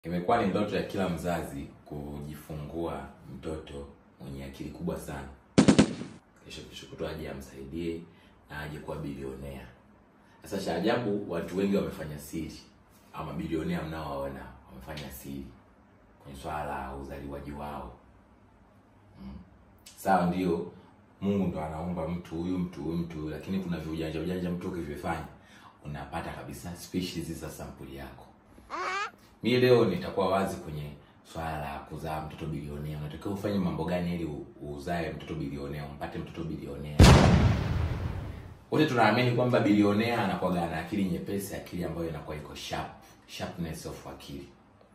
Imekuwa ni ndoto ya kila mzazi kujifungua mtoto mwenye akili kubwa sana, kesho kesho kutwa aje amsaidie na aje kuwa bilionea. Sasa cha ajabu, watu wengi wamefanya siri, au mabilionea mnaowaona wamefanya siri kwenye swala la uzaliwaji wao. Mm. Sawa, ndio Mungu ndo anaumba mtu huyu mtu huyu mtu, huyu, lakini kuna viujanja ujanja mtu ukivifanya unapata kabisa species za sampuli yako. Mi leo nitakuwa wazi kwenye swala la kuzaa mtoto bilionea. Unatakiwa ufanye mambo gani ili u- uzae mtoto bilionea, umpate mtoto bilionea? Wote tunaamini kwamba bilionea anakuwa na akili nyepesi, akili ambayo inakuwa iko sharp, sharpness of akili.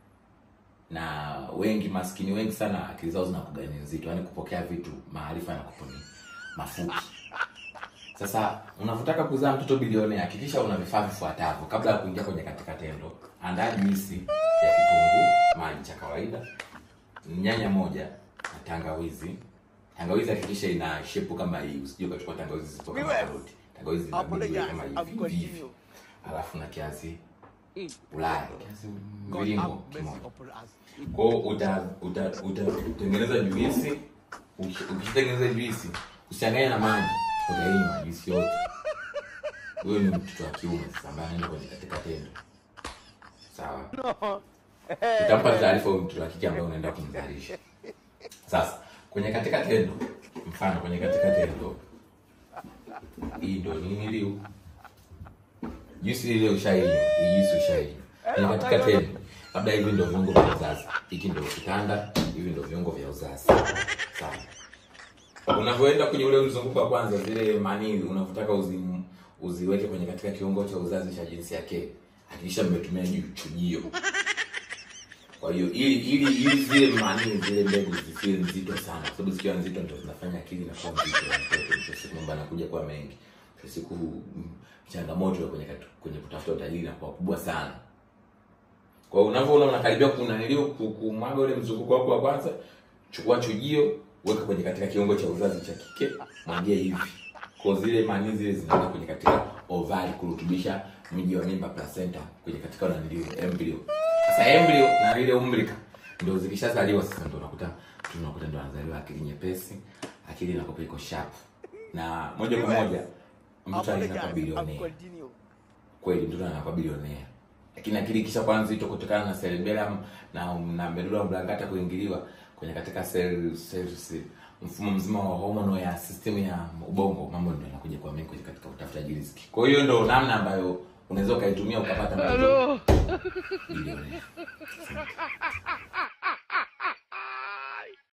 Na wengi maskini wengi sana akili zao zinakuwa ni nzito, yaani kupokea vitu, maarifa yanakuwa ni mafupi. Sasa unavyotaka kuzaa mtoto bilionea, hakikisha una vifaa vifuatavyo kabla ya kuingia kwenye katika tendo. Andaa juisi ya kitunguu maji cha kawaida, nyanya moja na tangawizi. Tangawizi hakikisha ina shepu kama hii, usije ukachukua tangawizi zito kama Viewers, karoti. Tangawizi ina Apologize, midwe kama I'll hivi continue. hivi, alafu na kiasi Mm. Ulaya, kiasi God mviringo have mercy kimoja. upon us. Kwa hiyo uta uta utatengeneza juisi. Uki- Ukishatengeneza juisi, usichanganye na maji, utainywa juisi yote. Huyo ni mtoto wa kiume sasa ambaye anaenda kwenye katika tendo. Sawa. Utampa taarifa huyo mtoto wa kike ambaye unaenda kumzalisha. Sasa kwenye katika tendo, mfano kwenye katika tendo, hii ndio nini liu juisi ile ushainywa, hii juisi ushainywa. Kwenye katika tendo, labda hivi ndio viungo vya uzazi, hiki ndio kitanda, hivi ndio viungo vya uzazi. Sawa. Unavyoenda kwenye ule mzunguko wa kwanza, zile manii unavyotaka uzi, uziweke kwenye katika kiungo cha uzazi cha jinsia yake, hakikisha mmetumia ju- chujio. Kwa hiyo ili ili ili zile manii zile mbegu zisiwe nzito sana, kwa sababu zikiwa nzito ndio zinafanya akili inakuwa nzito ya mtoto. Mwisho wa siku mambo yanakuja kuwa mengi. Mwisho wa siku mm, changamoto ya kwenye katu- kwenye kutafuta utajiri inakuwa kubwa sana. Kwa hiyo unavyoona unakaribia kunanilio kumwaga ule mzunguko wako wa kwanza, chukua chujio, weka kwenye katika kiungo cha uzazi cha kike, mwagie hivi. Kwa zile manii zile zinaenda kwenye katika ovari kurutubisha mji wa mimba placenta kwenye katika nanilio embryo. Sasa embryo na ile umbrika ndio zikishazaliwa sasa ndio unakuta tunakuta ndio anazaliwa akili nyepesi, akili inakuwa iko sharp. Na moja kwa moja mtu anaenda kwa Apologize, I'll bilionea continue. kweli mtoto anakuwa bilionea lakini akili kisha kwa nzito kutokana na cerebellum na na medulla oblongata kuingiliwa kwenye katika cell cells mfumo mzima wa hormonal ya system ya ubongo mambo ndio yanakuja kwa mengi katika utafutaji riziki kwa hiyo ndio namna ambayo unaweza ukaitumia ukapata mtoto bilionea